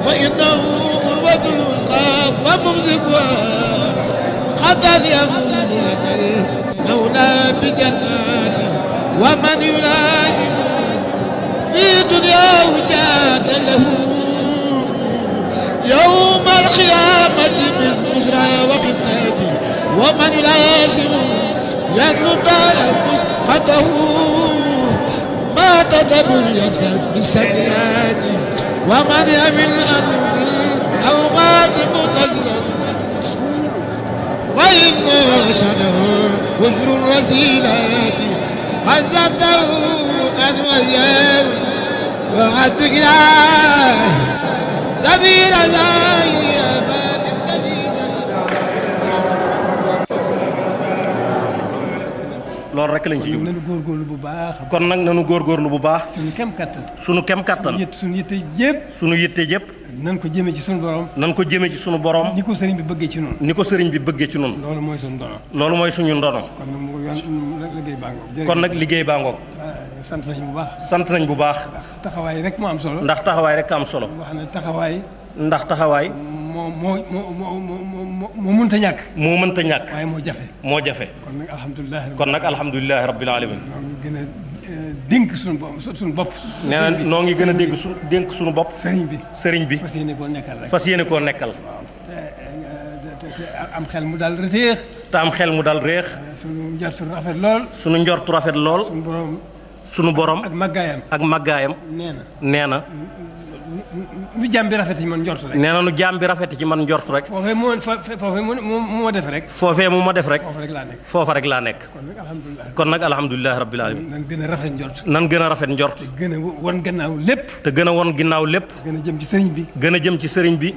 وإنه أروة الوثقى وممسكها قد يفوز لك المولى بجناته ومن يلازم في دنياه جاد له يوم القيامة من بشرى وقتاته ومن يلازم يدلو دار مسقطه ما تدبر يسفر بالسيئات ومن يمل أرض أو مات متزرا وإن شنه وجر الرسيلات عزته أن وياه وعد إله سبيل زاهي أباد loolu rek lañ ci jub nanu góorgóorlu bu baax kon nag nanu góorgóorlu bu baax suñu kem kattan sunu kem kattan yët suñu yitte yëpp sunu yitte yëpp nan ko jëme ci suñu borom nan ko jëme ci sunu borom ni ko sëriñ bi bëggee ci noonu ni ko sëriñ bi bëggee ci noonu loolu mooy suñu dono loolu mooy suñu ndono kon nag mu yoon liggéey baa ngoog kon nag liggéey baa ngoog sant nañ bu baax sant nañ bu baax ndax taxawaay rek moo am solo ndax taxawaay rek am solo wax ne taxawaay ndax taxawaay moo moo moo moo moo moo moo mënta ñàkk moo mënta ñàkk waaye moo jafe moo jafe kon nag alhamdulilah kon nag alhamdulilahi rabbil alamin ñoo ngi gën a eh, dénk suñu bopp suñu bopp nee na noo ngi gën a dégg su dénk suñu bopp sëriñ bi sëriñ bi fas yéene koo nekkal rek fas yéene koo nekkal te eh, te te am xel mu daal reteex te am xel mu dal réex suñu njort suñu rafet lool sunu njortu rafet lool suñu borom sunu borom ak màggaayam ak màggaayam nee na nee na nu jàmm bi rafet ci man njort rek nee na nu jaam bi rafet ci man njort rek foofee moo fa foofee mu mu moo def rek foofee mu ma def rek foofu rek laa nekk foofa rek laa nekk kon nag alhamdulilah kon nag alhamdulilahi rabbil alamin nan gën a rafet njort nan gën a rafet njort gën a won gannaaw lépp te gën a won ginnaaw lépp gën a jëm ci sëriñ bi gën a jëm ci sëriñ bi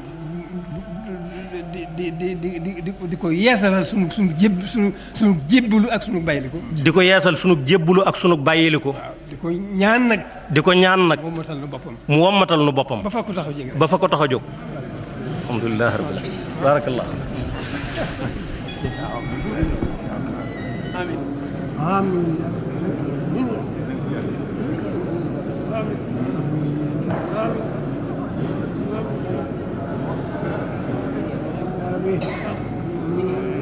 di di di di di di ko yeesalal sunu sunu jéb sunu sunu jébbalu ak sunu bayliku di ko yeesal sunu jébbulu ak sunu bàyyiliku waaw di ko ñaan nag di ko ñaan nag moom matal na boppam mu wommatal nu boppam ba fa ko taxaw jege ba fa ko tax a jóg alhamdulilahi rabbil alamin barakallah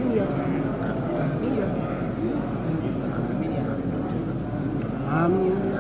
Amin.